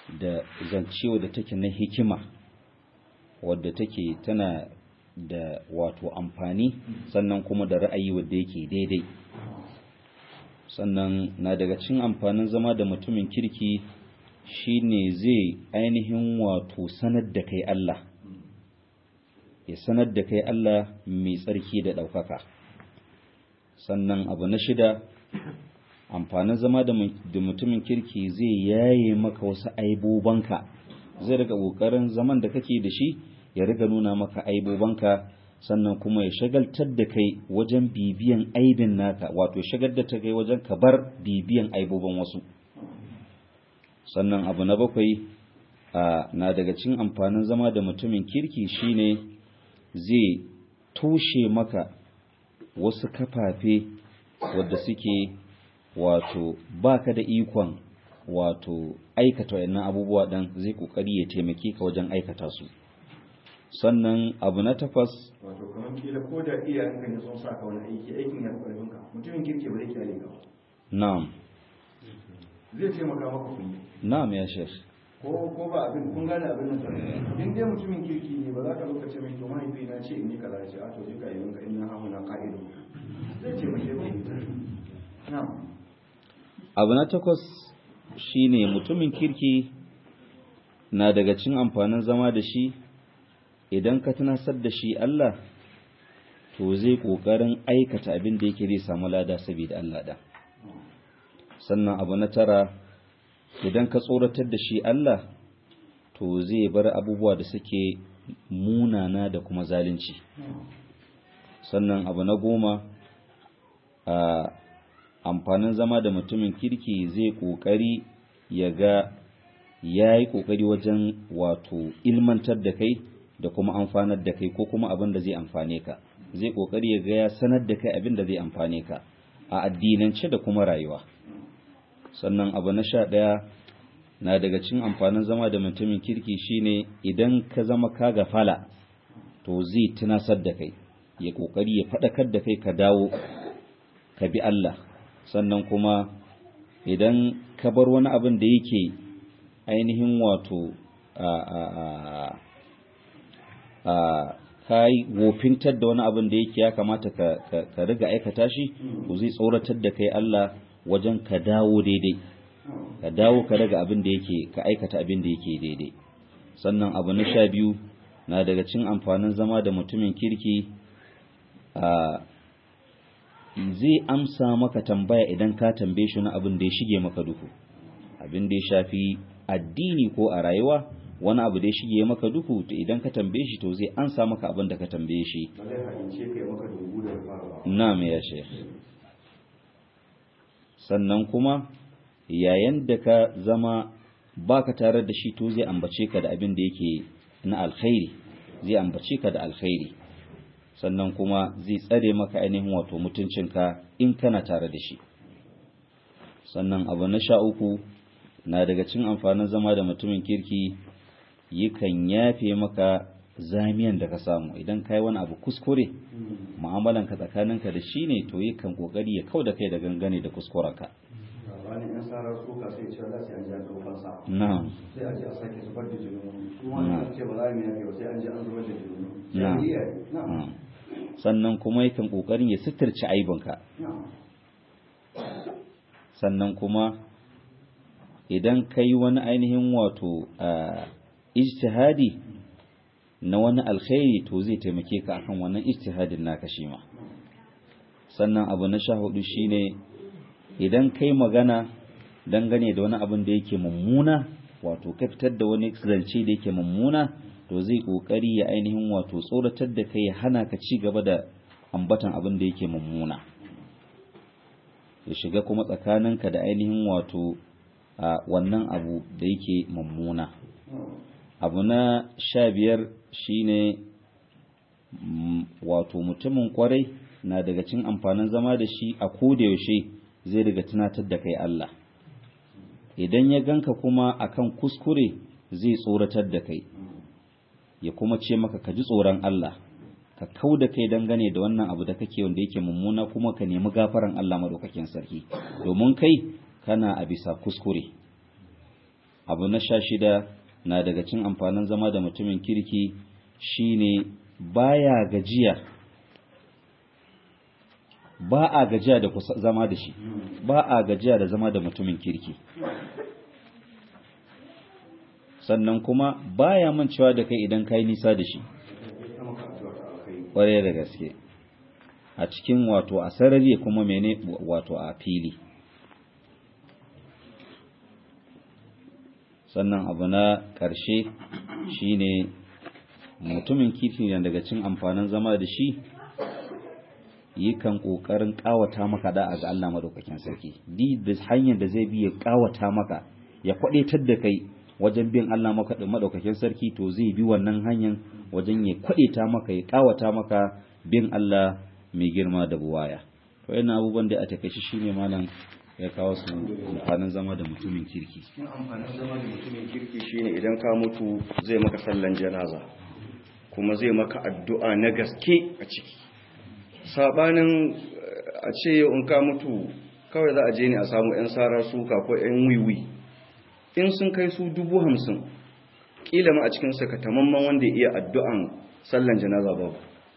da zancewa da take na hikima wadda take tana da wato amfani sannan kuma da ra'ayi wadda yake daidai sannan na daga cin amfanin zama da mutumin kirki shine zai ainihin wato sanar da kai Allah ya sanar da kai Allah mai tsarki da ɗaukaka sannan abu na shida amfanin zama da mutumin kirki zai yaye maka wasu aibobanka zai riga ƙoƙarin zaman da kake da shi ya riga nuna maka aibobanka sannan kuma ya shagaltar da kai wajen bibiyan aibin naka wato shagar da ta kai wajen ka bar bibiyan aiboban wasu sannan abu na bakwai na daga cin amfanin zama da mutumin kirki shine zai toshe maka wasu kafafe wadda suke wato baka da ikon wato aikata wayannan abubuwa dan zai kokari ya taimake ka wajen aikata su sannan abu na takwas wato kamar kila ko da iyayenka ne sun saka wani aiki aikin ya fi ka mutumin kirki ba zai kyale ka ba na'am zai taimaka maka kullum na'am ya shekh ko ko ba abin kun gane abin nan sai in dai mutumin kirki ne ba za ka lokaci mai to mahaifi na ce in yi kaza ce a to duka yin ka inna hamu na qa'idu zai ce mai yake na'am abu na takwas shine mutumin kirki na daga cin amfanin zama da shi idan ka tunasar da shi Allah to zai kokarin aikata abin da yake zai samu lada saboda Allah da sannan abu na tara idan ka tsoratar da shi Allah to zai bar abubuwa da suke munana da kuma zalunci sannan abu na goma a amfanin zama da mutumin kirki zai kokari ya ga ya yi kokari wajen wato ilmantar da kai da kuma amfanar da kai ko kuma abin da zai amfane ka zai kokari ya ga ya sanar da kai abin da zai amfane ka a addinance da kuma rayuwa sannan abu na sha ɗaya na daga cin amfanin zama da mutumin kirki shine idan ka zama ka gafala to zai tunasar da kai ya kokari ya faɗakar da kai ka dawo ka bi Allah sannan kuma idan ka bar wani abin da yake ainihin wato a a a a kai wofintar da wani abin da yake ya kamata ka ka riga aikata shi to zai tsoratar da kai Allah wajen ka dawo daidai ka dawo ka daga abin da yake ka aikata abin da yake daidai sannan abu na sha biyu na daga cin amfanin zama da mutumin kirki a zai amsa maka tambaya idan ka tambaye shi na abin da ya shige maka duhu abin da ya shafi addini ko a rayuwa wani abu da ya shige maka duhu to idan ka tambaye shi to zai ansa maka abin da ka tambaye shi ba zai haɗince kai maka dubu da fara na'am ya sheikh sannan kuma yayin da ka zama baka tare da shi to zai ambace ka da abin da yake na alkhairi zai ambace ka da alkhairi sannan kuma zai tsare maka ainihin wato mutuncinka in kana tare da shi sannan abu na sha uku na daga cin amfanin zama da mutumin kirki yakan yafe maka zamiyan da ka samu idan kai wani abu kuskure mu'amalanka tsakaninka da shi ne to yakan kokari ya kau da kai da gangane da kuskurenka wani yan sarar suka sai ce Allah sai an ji an ɗaukar sa na'am sai a ji a sake zubar da jini kuma wani ce ba za mu yafe ba sai an ji an zubar da jini na'am sai iyaye na'am na'am. sannan kuma yakan kokarin ya suturci aibinka na'am sannan kuma idan ka yi wani ainihin wato a ijtihadi na wani alkhairi to zai taimake ka akan wannan ijtihadin naka shi ma sannan abu na sha hudu shine idan kai magana dangane da wani abin da yake mummuna wato ka fitar da wani zance da yake mummuna to zai kokari ya ainihin wato tsoratar da kai ya hana ka ci gaba da ambatan abin da yake mummuna ya shiga kuma tsakaninka da ainihin wato a wannan abu da yake mummuna abu na sha biyar shine mm, wato mutumin kwarai na daga cin amfanin zama da shi a yaushe zai daga tunatar da kai Allah idan ya ganka kuma akan kuskure zai tsoratar da kai ya kuma ce maka ka ji tsoron Allah ka kau da kai dangane da wannan abu da kake wanda yake mummuna kuma ka nemi gafaran Allah madaukakin sarki domin kai kana a bisa kuskure abu na sha shida na daga cin amfanin zama da mutumin kirki shine baya gajiya ba a gajiya da zama da shi ba a gajiya da zama da mutumin kirki sannan kuma baya mancewa da kai idan kai nisa da shi ƙware da gaske a cikin wato a sarari kuma mene wato a fili sannan abu na ƙarshe shine mutumin kifi ne daga cin amfanin zama da shi yakan ƙoƙarin ƙawata maka da ga Allah madaukakin sarki di da hanyar da zai bi ya ƙawata maka ya kwadaitar da kai wajen bin Allah madaukakin sarki to zai bi wannan hanyar wajen ya kwadeta maka ya ƙawata maka bin Allah mai girma da buwaya to yana abubuwan da a takaice shine malam ya kawo su amfanin zama da mutumin kirki cikin amfanin zama da mutumin kirki shine idan ka mutu zai maka sallan janaza kuma zai maka addu'a na gaske a ciki sabanin a ce yau in ka mutu kawai za a je ne a samu 'yan sara suka ko 'yan wiwi in sun kai su dubu hamsin ƙila ma a cikin sakatamamman wanda ya iya addu'an sallan janaza babu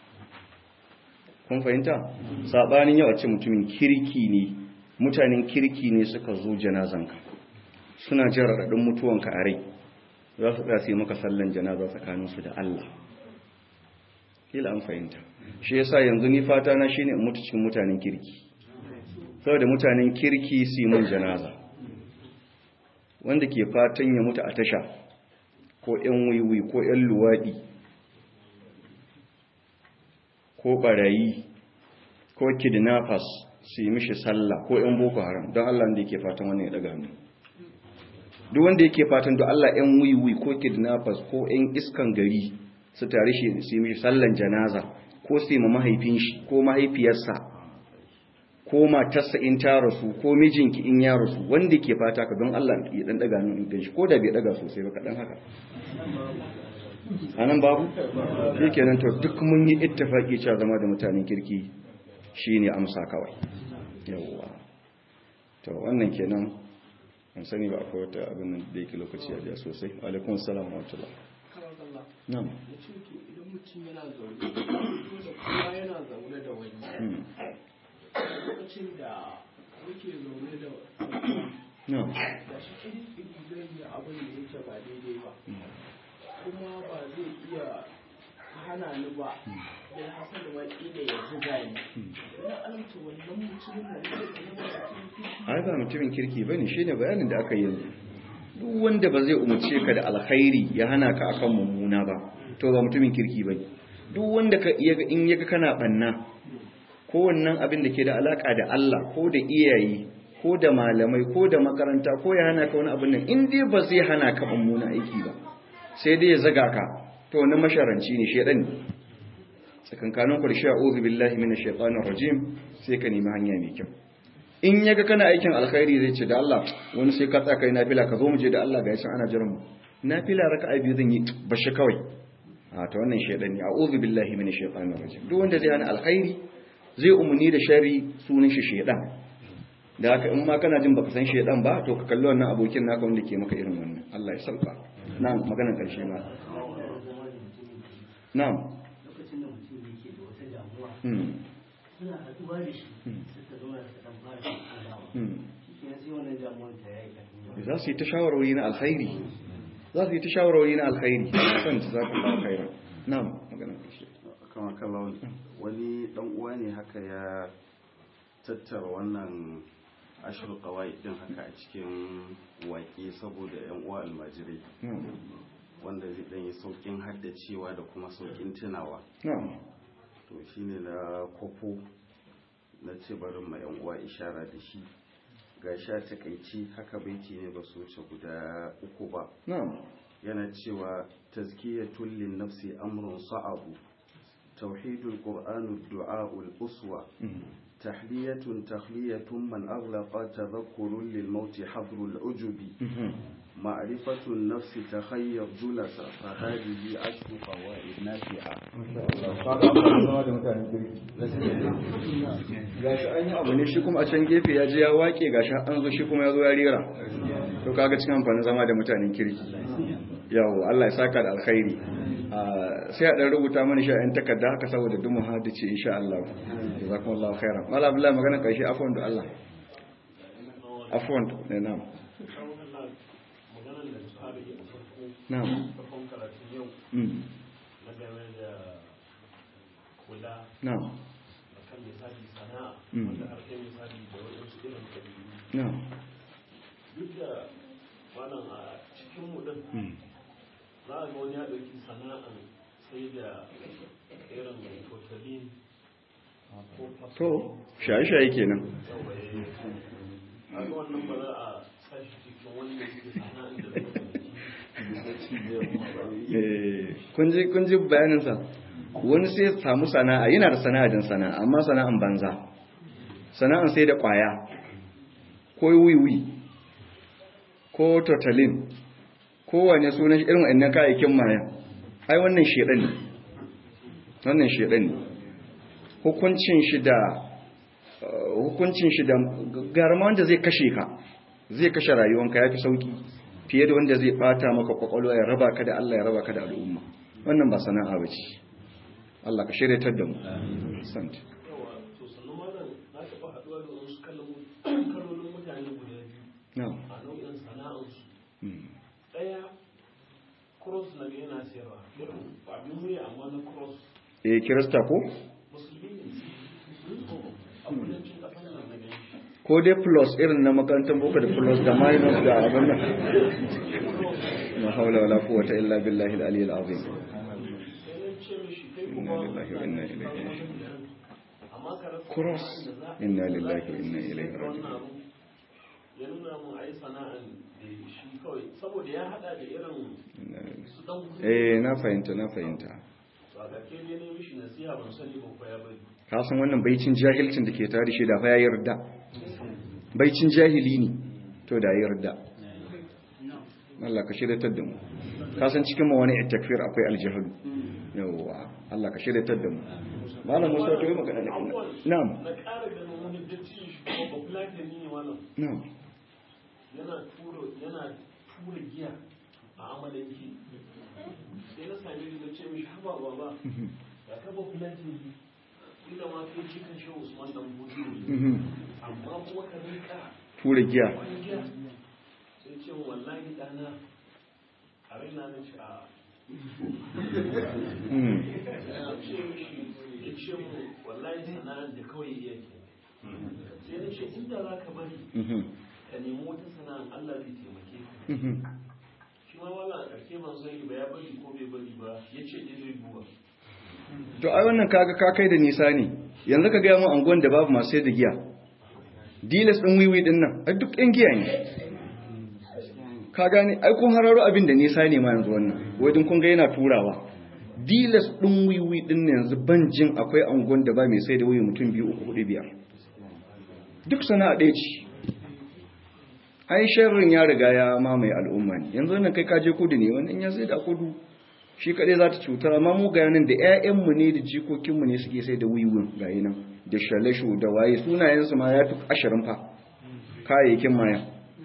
kun fahimta sabanin yau a ce mutumin kirki ne mutanen kirki ne suka zo janazanka suna jin raɗaɗin mutuwanka a rai za su tsaya maka sallan janaza tsakaninsu da Allah kila an fahimta shi yasa yanzu ni fata na shine in mutu cikin mutanen kirki saboda mutanen kirki su yi mun janaza wanda ke fatan ya mutu a tasha ko ƴan wiwi ko ƴan luwaɗi ko barayi ko kidnappers su yi mishi sallah ko ƴan boko haram don Allah wanda yake fatan wannan ya daga hannu duk wanda yake fatan don Allah ƴan wiwi ko kidnappers ko ƴan iskan gari su tare shi su yi mishi sallan janaza ko su yi ma mahaifin shi ko mahaifiyarsa ko matarsa in ta rasu ko mijinki in ya rasu wanda ke fata ka don Allah ya dan daga nan in shi ko da bai daga sosai ba kadan haka anan babu shikenan to duk mun yi ittifaki cewa zama da mutanen kirki shine amsa kawai yawa to wannan kenan an sani ba akwai wata abin da yake lokaci ya sosai alaikum assalam wa rahmatullah na'am idan mutum yana zaune da kuma yana zaune da wani lokacin da muke zaune da na'am da shi kiri zai yi abin da yake ba daidai ba kuma ba zai iya hana ni ba da hasan da waki da ya zuga ni ina alamta wannan mutumin da ne da kuma ai ba mutumin kirki bane shine bayanin da aka yi yanzu duk wanda ba zai umarce ka da alkhairi ya hana ka akan mummuna ba to ba mutumin kirki bane duk wanda ka in yaga kana banna ko wannan abin da ke da alaka da Allah ko da iyaye ko da malamai ko da makaranta ko ya hana ka wani abin nan in dai ba zai hana ka mummuna aiki ba sai dai ya zaga ka to wannan masharanci ne shedan ne tsakankanin ku da sha'udhu billahi minash shaitanir rajim sai ka nemi hanya mai kyau in yaga kana aikin alkhairi zai ce da Allah wani sai ka tsaka nafila ka zo mu je da Allah ga yasan ana jiran mu nafila raka'a biyu zan yi bashi kawai a ta wannan shedan ne a'udhu billahi minash shaitanir rajim duk wanda zai hana alkhairi zai umuni da shari sunan shi shedan da haka in ma kana jin baka san shedan ba to ka kalli wannan abokin naka wanda ke maka irin wannan Allah ya sauka na'am maganar karshe ma na'am lokacin da mutum yake da wata damuwa hmm suna haɗuwa da shi suka zauna suka ɗan fara tattaunawa hmm shi ke sai wannan damuwar ta yayi ƙarfi za su yi ta shawarwari na alkhairi za su yi ta shawarwari na alkhairi kan ta za ku ba alkhairi na'am maganar karshe kama kallon wani dan uwa ne haka ya tattara wannan ashir kawai din haka a cikin waƙe saboda yan uwa almajirai na'am wanda zai dan yi saukin haddacewa da kuma saukin tunawa na'am to shine na kofo na ce barin ma yan uwa ishara da shi ga sha takaici haka baiti ne ba su wuce guda uku ba na'am yana cewa tazkiyatul lin nafsi amrun sa'abu tauhidul qur'anu du'aul uswa hmm تحلية تخلية من أغلق تذكر للموت حضر العجب mhm معرفة النفس تخير جلس فهذه عشر فوائد نافعة gashi an yi abu ne shi kuma a can gefe ya je ya wake gashi an zo shi kuma ya zo ya rera to kaga cikin amfanin zama da mutanen kirki yawo Allah ya saka da alkhairi sai a dan rubuta mana shi a yan takarda haka saboda duk mu hadice insha Allah jazakumullahu khairan mala billahi magana karshe afwan da Allah afwan ne na'am na'am mm na'am mm na'am duk da wannan a cikin mu din mm za a ga wani ya ɗauki sana'an sai da irin totalin ko to shaye-shaye kenan a ga wannan ba za a sashi cikin wanda yake sana'an da Eh, kun ji kun ji bayaninsa wani sai ya samu sana'a yana da sana'a din sana'a amma sana'an banza sana'an sai da kwaya ko wiwi ko totalin ko wane sunan irin wannan kayayyakin maya ai wannan shedan ne wannan shedan ne hukuncin shi da uh, hukuncin shi da garma wanda zai kashe ka zai kashe rayuwanka yafi sauki fiye da wanda zai bata maka kwakwalwa ya raba ka da Allah ya raba ka da al'umma wannan ba sana'a bace Allah ka shiryatar da mu sant yawa to sannan malam na taɓa haɗuwa da wasu kalolin mutane guda biyu na'am a nau'in sana'ansu Mm. ɗaya cross na ga yana sayarwa irin abin wuya amma na cross eh kirista ko musulmi ne a kudancin ƙasar nan na gani ko dai plus irin na makarantar boko da plus da minus da abin nan na haula wala quwwata illa billahi al-ali al-azim sai na ce mishi kai Inna kuma lillahi wa inna ilaihi raji'un. amma ka rasa Cross. sana'an da za a- Inna za lillahi ka wa yi inna sai ilaihi ka wannan raji'un. abu. ya nuna mun a yi sana'an da shi kawai saboda ya haɗa da irin su ɗan kuɗi eh na fahimta na fahimta to a ƙarshe ne ne mishi nasiha ban sani ba ko ya bari ka san wannan baicin jahilcin da ke tare da shi da fa ya yarda baicin jahili ne to da ya yarda Allah ka shiryatar da mu ka san cikin mu wani takfir akwai aljahil yawa Allah ka shiryatar da mu malam Musa to yi magana da kuma na'am na ƙara ganin wani datti shi kuma ba kula da ni ne wannan na'am yana tura yana tura giya a amalanki sai na same shi na ce mishi haba baba ya kaba kulantin bi ina ma kai cikin shi Usman dan Budi Mhm. amma kuma ka rinka tura giya wani giya sai ce min, wallahi dana a raina na ce a Mm. ya ce mishi ya ce mu wallahi sana'ar da kawai iya ke sai na ce inda za ka bari Mhm. ka nemi wata sana'ar Allah zai taimake ka Mhm. shi ma wala a ƙarshe ban sani ba ya bari ko bai bari ba ya ce dai zai duba to ai wannan kaga ka kai da nisa ne yanzu ka gaya mu anguwan da babu masu sayar da giya dilas din wiwi din nan ai duk ɗan giya ne ka gane ai kun hararo abin da nisa ne ma yanzu wannan wajen kun ga yana turawa dilas din wiwi din nan yanzu ban jin akwai anguwan da ba mai sai da wiwi mutum biyu uku hudu biyar duk sana'a ɗaya ce ai sharrin ya riga ya mamaye al'umma ne yanzu nan kai ka je kudu ne wannan ya sai da kudu shi kadai za ta cutar amma mu ga yanin da 'ya'yanmu ne da jikokinmu ne suke sai da wiwin ga yi nan da shalashu da waye sunayensu ma ya fi ashirin fa kayayyakin maya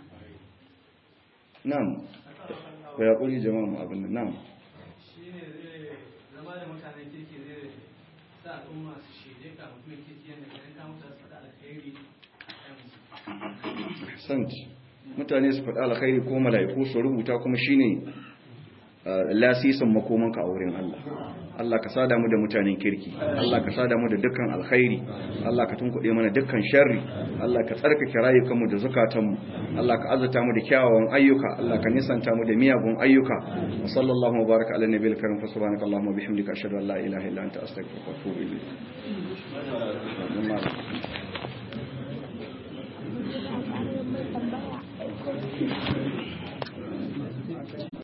nam ba ya ƙuri jama'a mu abin nan nam shi ne zai zama da mutanen kirki zai sa al'umma su shaide ka mutumin kirki yadda ganin ka mutu su faɗa alkhairi a yansu sant mutane su faɗa alkhairi ko mala'iku su rubuta kuma shine uh, lasisin makomanka a wurin Allah Allah ka sada mu da mutanen kirki Allah ka sada mu da dukkan alkhairi Allah ka tunkuɗe mana dukkan sharri Allah ka tsarkake rayukanmu da zukatanmu Allah ka azata mu da kyawawan ayyuka Allah ka nisanta mu da miyagun ayyuka wa sallallahu wa baraka ala nabiyil karim fa subhanakallahumma wa bihamdika ashhadu an la ilaha illa anta astaghfiruka wa atubu ilayk